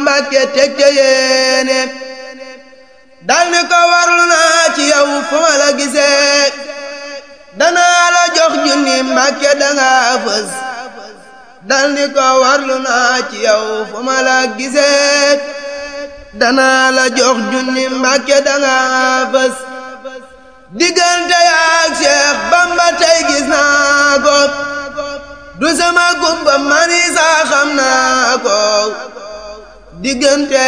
Mbàkke teg ca yéene dal ni ko warlu naa ci yow fu ma la gisee danaa la jox junni Mbàkke danga fës dal ni ko warlu naa ci yow fu ma la gisee danaa la jox junni Mbàkke danga fës diggante yaak Cheikh Bamba tey gis naa ko du sama gumba mani saa xam naa ko diggante